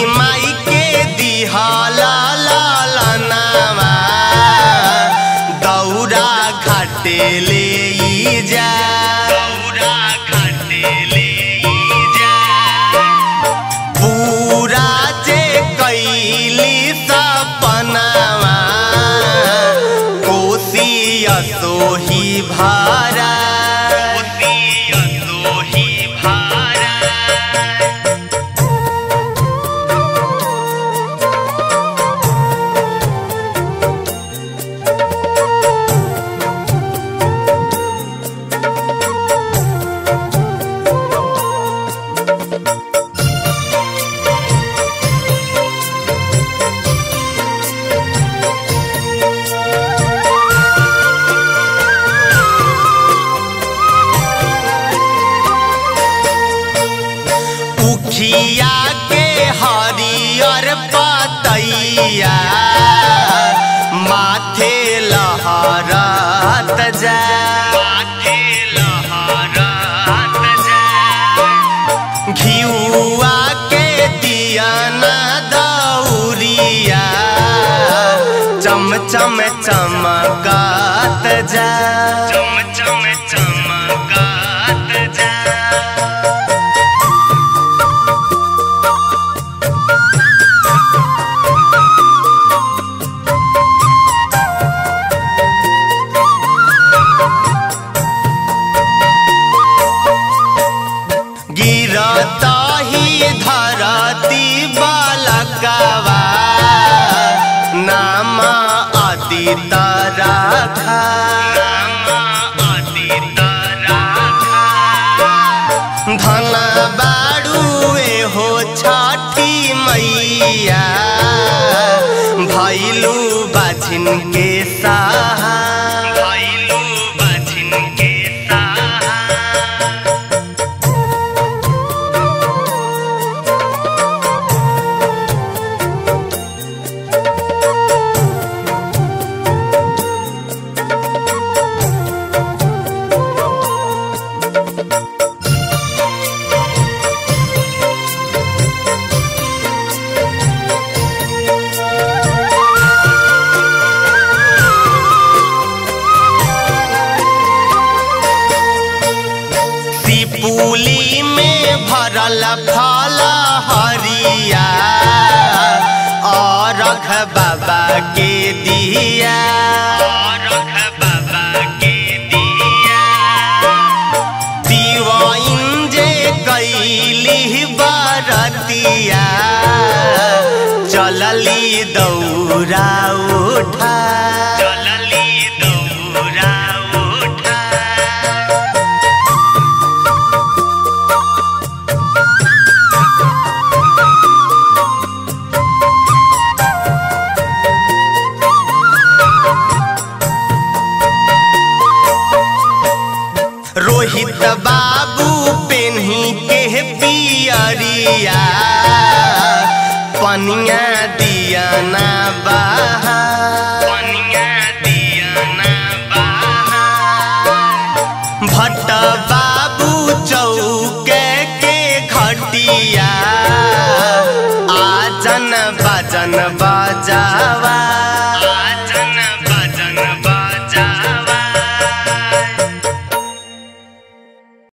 माई के दिहला लालनावा दौरा घाटे ले जा दौरा घाटे ले जा पूरा जे कैली सपनावा कोसी सोही भारा कोसी सोही भारा उखिया के हरियर पतैया माथे लहरत जा माथे लहरत जा घिउआ के दियाना दौरिया चम चम चमकत जा चम चम चमकत जा गिरता ही धरती बालकवा नाम अतीत राखा धन बाड़ुए हो छठी मैया भैलू बाझिन के सहा भैलू बाझिन के सहा सिपुली में भरल फल हरिया और रख बाबा के दिया दिवाइन जे कैली बरतिया चलली दौरा उठा चलली दौरा उठा रोहित बाबू पेन्ही के पियरिया पनिया दिया ना बा